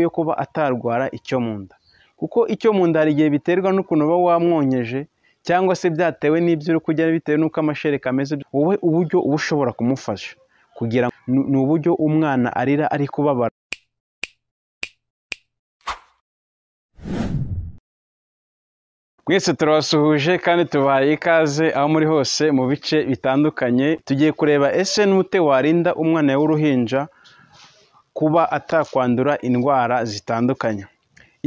yo kuba atarwara icyo mu nda kuko icyo mu nda hari igihe biterwa n'ukuntu uba wamwonkeje cyangwa se byatewe n'ibyo uri kurya bitewe n'uko amashereka ameze wowe uburyo uba ushobora kumufasha kugira ni uburyo umwana arira ari kubabara mwese turabasuhuje kandi tubahaye ikaze aho muri hose mu bice bitandukanye tugiye kureba ese n'ute warinda umwana w'uruhinja kuba atakwandura indwara zitandukanye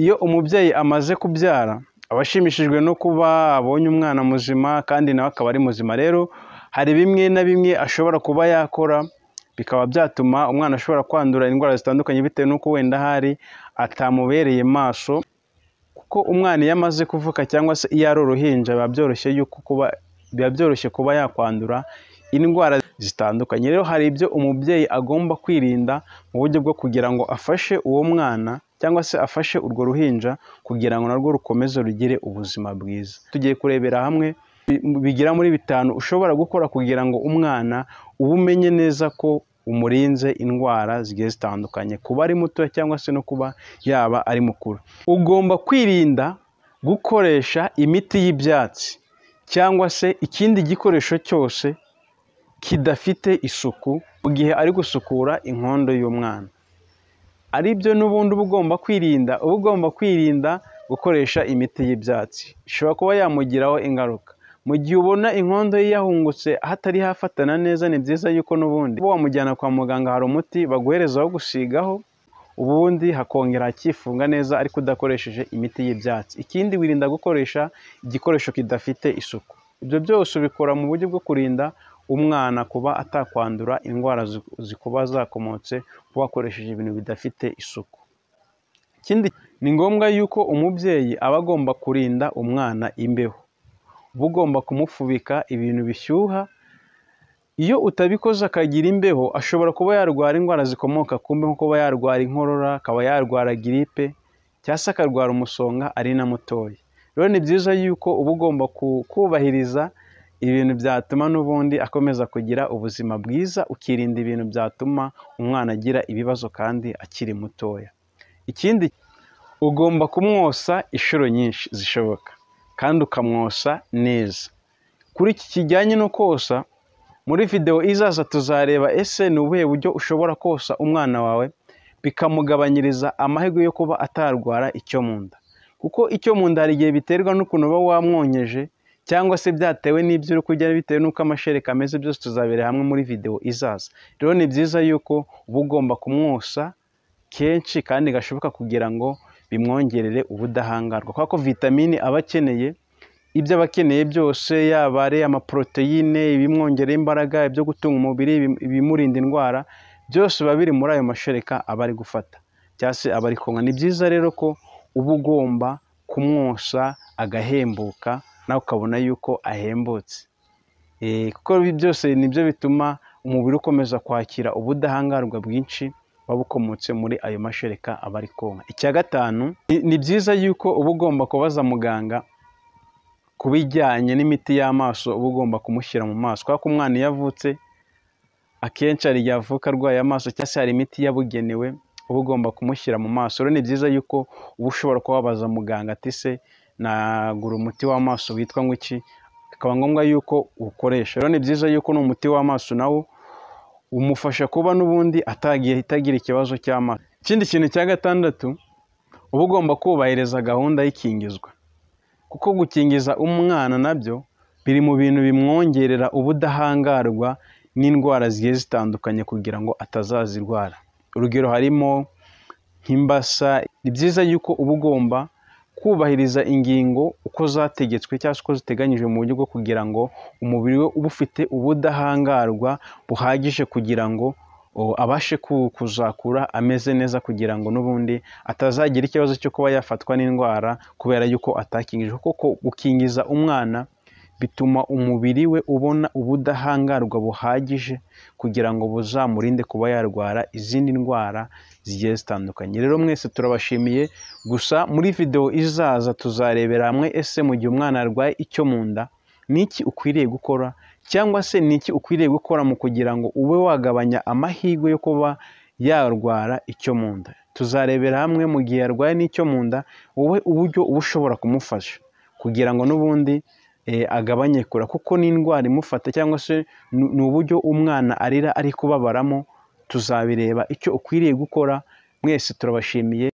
iyo umubyeyi amaze kubyara aba ashimishijwe no kuba abonye umwana muzima kandi nawe akaba ari muzima rero hari bimwe na bimwe ashobora kuba yakora bikaba byatuma umwana ashobora kwandura indwara zitandukanye bitewe n'uko wenda hari atamubereye maso kuko umwana iyo amaze kuvuka cyangwa se iyo ari uruhinja biba byoroshye yuko kuba biba byoroshye kuba yakwandura indwara zitandukanye rero hari ibyo umubyeyi agomba kwirinda mu buryo bwo kugira ngo afashe uwo mwana cyangwa se afashe urwo ruhinja kugira ngo narwo rukomeze rugire ubuzima bwiza tugiye kurebera hamwe bigira muri bitanu ushobora gukora kugira ngo umwana uba umenye neza ko umurinze indwara zigiye zitandukanye kuba ari mutoya cyangwa se no kuba yaba ari mukuru ugomba kwirinda gukoresha imiti y'ibyatsi cyangwa se ikindi gikoresho cyose kidafite isuku mu gihe ari gusukura inkondo y'umwana ari byo n'ubundi uba ugomba kwirinda uba ugomba kwirinda gukoresha imiti y'ibyatsi ishobora kuba yamugiraho ingaruka mu gihe ubona inkondo ye yahungutse hatari hafatana neza ni byiza yuko n'ubundi uba wamujyana kwa muganga hari umuti baguhereza wo gusigaho ubundi hakongera hakifunga neza ariko udakoresheje imiti y'ibyatsi ikindi wirinda gukoresha igikoresho kidafite isuku ibyo byose ubikora mu buryo bwo kurinda umwana kuba atakwandura indwara zikuba zakomotse kuba wakoresheje ibintu bidafite isuku ikindi ni ngombwa yuko umubyeyi aba agomba kurinda umwana imbeho uba ugomba kumufubika ibintu bishyuha iyo utabikoze akagira imbeho ashobora kuba yarwara indwara zikomoka ku mbeho kuba yarwara inkorora akaba yarwara giripe cyangwa se akarwara umusonga ari na mutoya rero ni byiza yuko uba ugomba kubahiriza ibintu byatuma n'ubundi akomeza kugira ubuzima bwiza ukirinda ibintu byatuma umwana agira ibibazo kandi akiri mutoya ikindi ugomba kumwosa inshuro nyinshi zishoboka kandi ukamwosa neza kuri iki kijyanye no kosa muri videwo izaza tuzareba ese ni ubuhe buryo ushobora kosa umwana wawe bikamugabanyiriza amahirwe yo kuba atarwara icyo mu nda kuko icyo mu nda hari igihe biterwa n'ukuntu uba wamwonkeje cyangwa se byatewe n'ibyo uri kurya bitewe n'uko amashereka ameze byose tuzabera hamwe muri videwo izaza rero ni byiza yuko uba ugomba kumwosa kenshi kandi gashoboka kugira ngo bimwongerere ubudahangarwa kubera ko vitamine aba akeneye ibyo aba akeneye byose yaba ari amaporoteyine ibimwongerera imbaraga ibyo gutunga umubiri ibimurinda indwara byose biba biri muri ayo mashereka aba ari gufata cyangwa se aba ari kunywa ni byiza rero ko uba ugomba kumwosa agahembuka nawe ukabona yuko ahembutse kuko byose nibyo bituma umubiri ukomeza kwakira ubudahangarwa bwinshi buba bukomotse muri ayo mashereka aba ari konka icya gatanu ni byiza yuko uba ugomba kubaza muganga ku bijyanye n'imiti y'amaso uba ugomba kumushyira mu maso kubera ko umwana iyo avutse akenshi hari igihe avuka arwaye amaso cyangwa se hari imiti yabugenewe uba ugomba kumushyira mu maso rero ni byiza yuko uba ushobora kubabaza muganga ati se nagura umuti w'amaso witwa iki bikaba ngombwa yuko uwukoresha rero ni byiza yuko n'umuti w'amaso nawo umufasha kuba n'ubundi atagira ikibazo cy'amaso ikindi kintu cya gatandatu uba ugomba kubahiriza gahunda y'ikingizwa kuko gukingiza umwana nabyo biri mu bintu bimwongerera ubudahangarwa n'indwara zigiye zitandukanye kugira ngo atazazirwara urugero harimo nk'imbasa ni byiza yuko uba ugomba kubahiriza ingingo uko zategetswe cyangwa se uko ziteganyijwe mu buryo bwo kugira ngo umubiri we uba ufite ubudahangarwa buhagije kugira ngo abashe kuzakura ameze neza kugira ngo n'ubundi atazagira ikibazo cyo kuba yafatwa n'indwara kubera yuko atakingije kuko gukingiza umwana bituma umubiri we ubona ubudahangarwa buhagije kugira ngo buzamurinde kuba yarwara izindi ndwara zigiye zitandukanye rero mwese turabashimiye gusa muri videwo izaza tuzarebera hamwe ese mu gihe umwana arwaye icyo mu nda ni iki ukwiriye gukora cyangwa se ni iki ukwiriye gukora mu kugira ngo ube wagabanya amahirwe yo kuba yarwara icyo mu nda tuzarebera hamwe mu gihe arwaye n'icyo mu nda wowe uburyo uba ushobora kumufasha kugira ngo n'ubundi eh, agabanye kurira kuko ni indwara imufata cyangwa se ni- ni uburyo umwana arira ari kubabaramo tuzabireba icyo ukwiriye gukora mwese turabashimiye